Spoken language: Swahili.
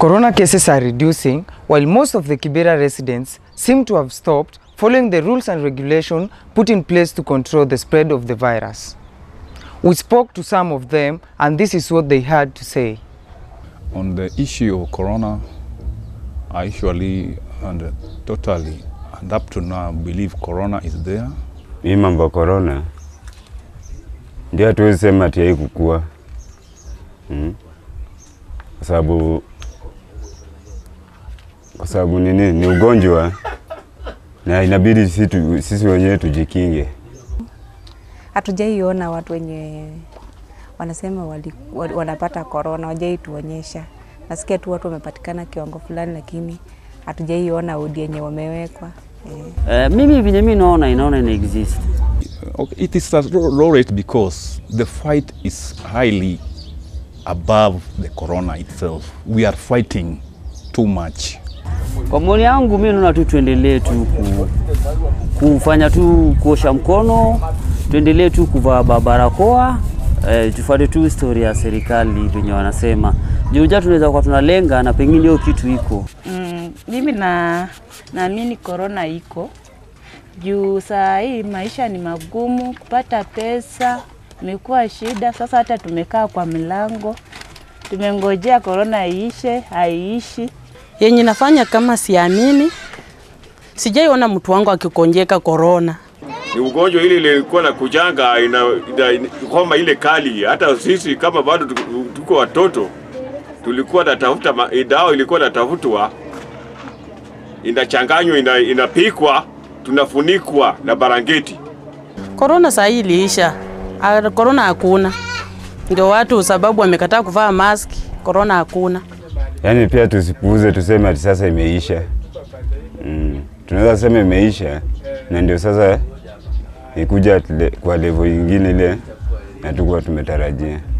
Corona cases are reducing, while most of the Kibera residents seem to have stopped following the rules and regulation put in place to control the spread of the virus. We spoke to some of them, and this is what they had to say. On the issue of corona, I usually and totally and up to now believe corona is there. Hii mambo ya corona ndio hatuwezi sema ati haikukua mm. Kwa sababu kwa sababu nini, ni ugonjwa na inabidi sisi, tu, sisi wenyewe tujikinge. Hatujaiona watu wenye wanasema wali, wali, wanapata korona, wajai tuonyesha. Nasikia tu watu wamepatikana kiwango fulani, lakini hatujaiona odi yenye wamewekwa eh. Uh, mimi venye mi naona inaona ina exist Okay, it is a low low rate because the fight is highly above the corona itself. We are fighting too much. Kwa maoni yangu mi naona tu tuendelee tu ku, kufanya tu kuosha mkono, tuendelee tu kuvaa ba- barakoa eh, tufuate tu story ya serikali venye wanasema. Juja tunaweza kuwa tunalenga na pengine hiyo kitu iko Mm, mimi na naamini korona iko juu saa hii maisha ni magumu, kupata pesa imekuwa shida. Sasa hata tumekaa kwa milango tumengojea korona iishe, haiishi. yenye nafanya kama siamini, sijaiona mtu wangu akikonjeka korona. ni ugonjwa ile ilikuwa na kujanga ina, ina, ina, homa ile kali. Hata sisi kama bado tuko- tuko watoto tulikuwa natafuta ma- dawa, ilikuwa natafutwa, inachanganywa, ina, inapikwa, tunafunikwa na barangeti. Korona saa hii iliisha, Ah, korona hakuna. Ndio watu sababu wamekataa kuvaa maski, korona hakuna. Yaani pia tusipuuze tuseme ati sasa imeisha. Mm. Tunaweza sema imeisha na ndio sasa ikuja at le- kwa level ingine ile hatukuwa tumetarajia.